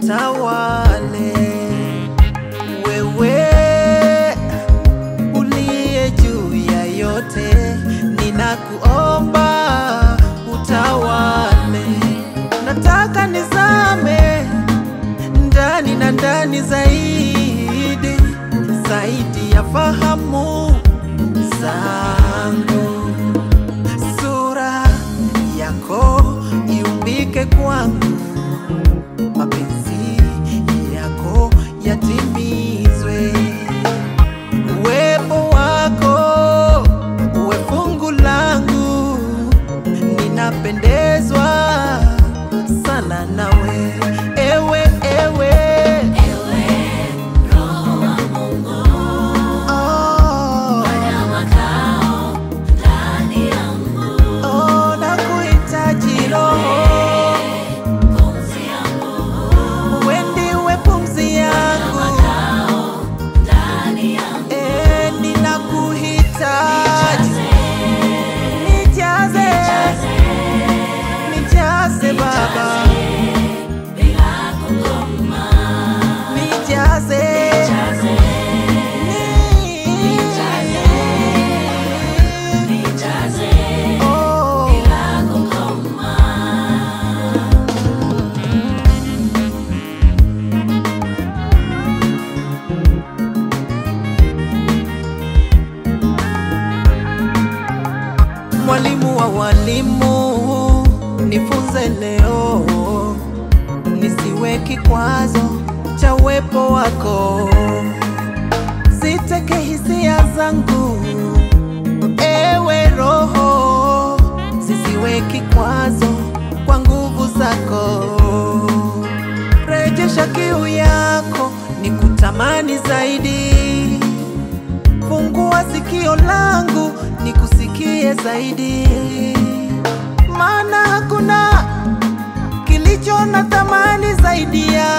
utawale. Wewe uliye juu ya yote, ninakuomba utawale. Nataka nizame ndani na ndani zaidi zaidi ya fahamu zangu, sura yako iumbike kwangu, mapenzi yako yatimizwe, uwepo wako uwe fungu langu, ninapendezwa sana nawe, ewe ewe Ewe Roho wa Mungu, oh, fanya makao ndani yangu. oh, nakuhitaji Roho, Pumzi yangu, wewe ndiwe pumzi yangu, makao ndani yangu. eh, ninakuhitaji, nijaze, nijaze Baba, Bila kukoma, nijaze, jaze, ni- nijaze. oh. Bila kukoma. Mwalimu wa walimu, nifunze leo, nisiwe kikwazo cha uwepo wako, siteke hisia zangu, ewe Roho, zisiwe kikwazo kwa nguvu zako, rejesha kiu yako, nikutamani zaidi Fungua sikio langu nikusikie zaidi, maana hakuna kilicho na thamani zaidi ya